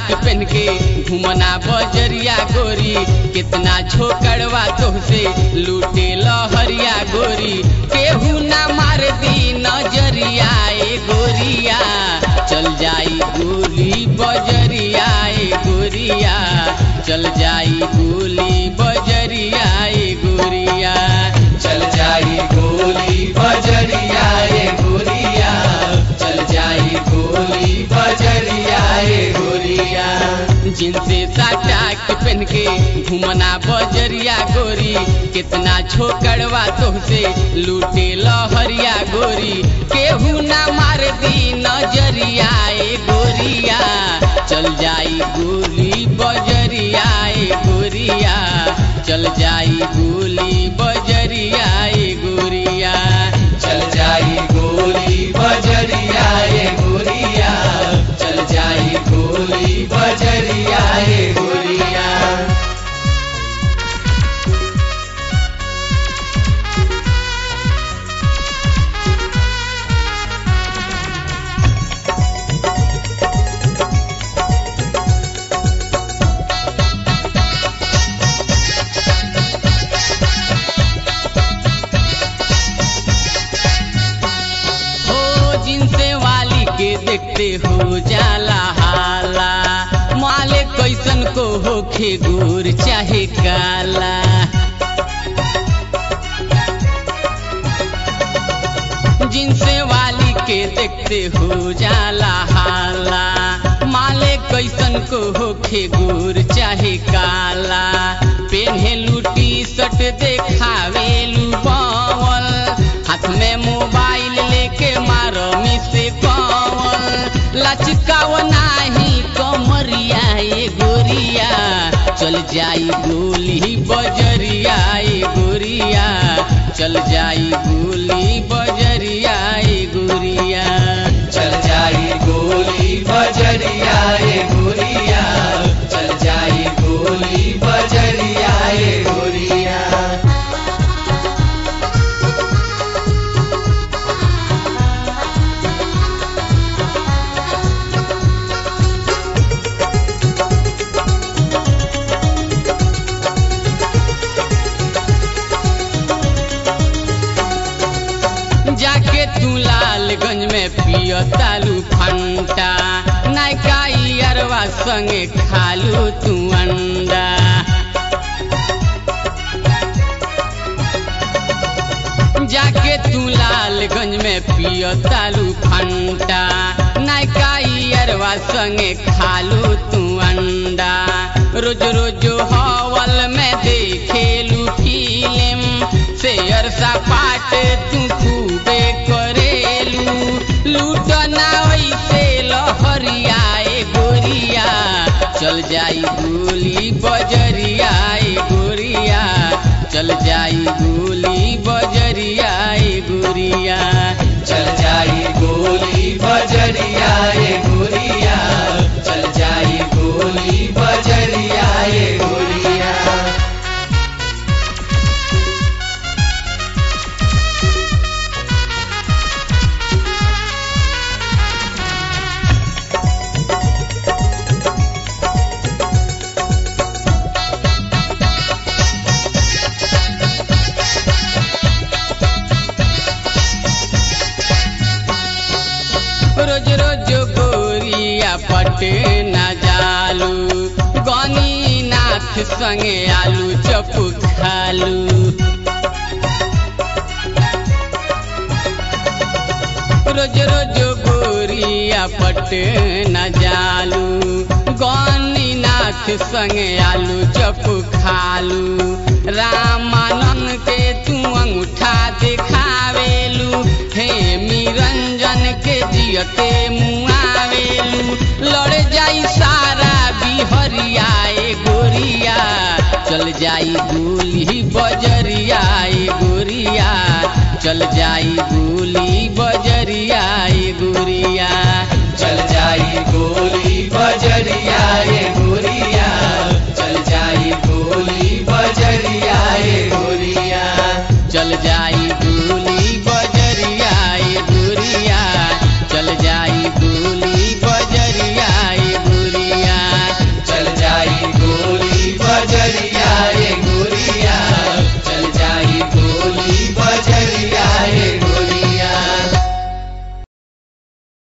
पहन के घुमना बजरिया गोरी कितना झोकड़वा तोहसे लूटे लहरिया गोरी केहू ना मार दी नजरिया ए गोरिया चल जाई गोली बजरिया ए गोरिया चल जाई गोली बजरिया ए गोरिया चल जाई गोली बजरिया ए गोरिया चल जाई गोली बजरिया ए गोरिया जिनसे साटा के पहन के घुमना बजरिया गोरी कितना छोकड़वा तोहसे लूटे लहरिया गोरी केहू ना मार दी नजरिया ए गोरिया चल जाई गोली बजरिया ए गोरिया चल जाई गोली बजरिया ए गोरिया चल जाई गोली बजरिया ए गोरिया चल जाई गोली बजरिया ए गोरिया हो जिनसे वाली के देखते हो जाला हाला माले कैसन को होखे गोर चाहे काला जिनसे वाली के देखते हो जाला हाला माले कैसन को होखे गोर चाहे काला पेन्हेलू टी शर्ट देखावेलू बावल हाथ में मोबाइल लेके मारो मिसे कवल लचकाव नाही कमरिया ए गोरिया चल जाई गोली बजरिया ए गोरिया चल जाई गोली बजरिया ए गोरिया चल जाई गोली बजरिया ए गोरिया चल जाई गोली बजरिया ए गोरिया जाके तू लालगंज में पियो तालू फंटा नायका अरवा संगे खालू तू अंडा जाके तू लालगंज में पियो तालू फंटा नायका अरवा संगे खालू तू अंडा रोज रोज हवल में देखेलू फिल्म शेयर सपाट तू खूबे करेलू लूटना वैसे लहरिया ए गोरिया चल जाई गोली बजरिया ए गोरिया चल जाई गोली बजरिया ए गोरिया चल जाई गोली बजरिया ए गोरिया चल जाई गोली बजरिया ए गोरिया रोज रोज गोरिया पटे न जालू गनी नाथ संगे आलू चप खालू रोज रोज गोरिया पटे न जालू गनी नाथ संगे आलू चप खालू रामानंद के तू अंगूठा दिखावेलू हे निरंजन के जियते मुँह